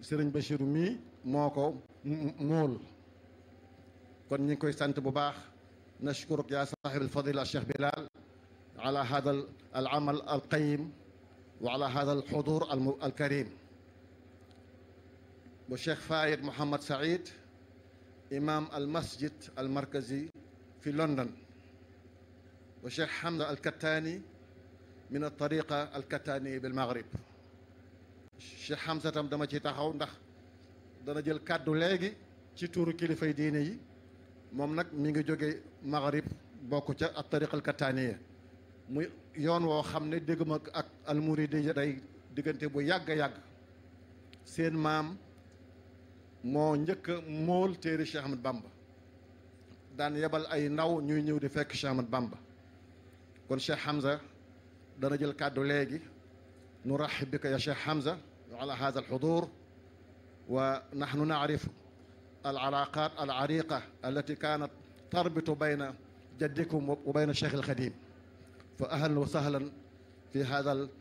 sëriñ Bachiru mii moo ko mool kon ñu ngi koy sant bu baax nashkuruk yaa saaxib alfadila cheikh bilal ala hada al amal al qayim wa ala hada al xudur al karim bu cheikh Fayed Mohamed Saïd imam al masjid al markazi fi London wa cheikh Hamza al Kattani min al tariqa al Kattani bil Maghrib cheikh Hamza tam dama ci taxaw ndax dana jël kàddu léegi ci tuuru kilifay diine yi moom nag mi ngi jóge Maghrib bokk ca al tariqa al Kattaniya muy yoon woo xam ne dégg ma ak al muridi day diggante bu yàgg a yàgg seen maam moo njëkk a mool téere Cheikh Ahmad Bamba daan yebal ay ndaw ñuy ñëw di fekk Cheikh Ahmad Bamba kon Cheikh Hamza dana jël kàddu léegi nuraxib bika ya Cheikh Hamza ala hada alxudur wa naxnu nacrif alcalaqat alcariqa allati kanat tarbitu bayna jaddikum wa bayna Cheikh alxadim fa ahlan wa sahlan fi hada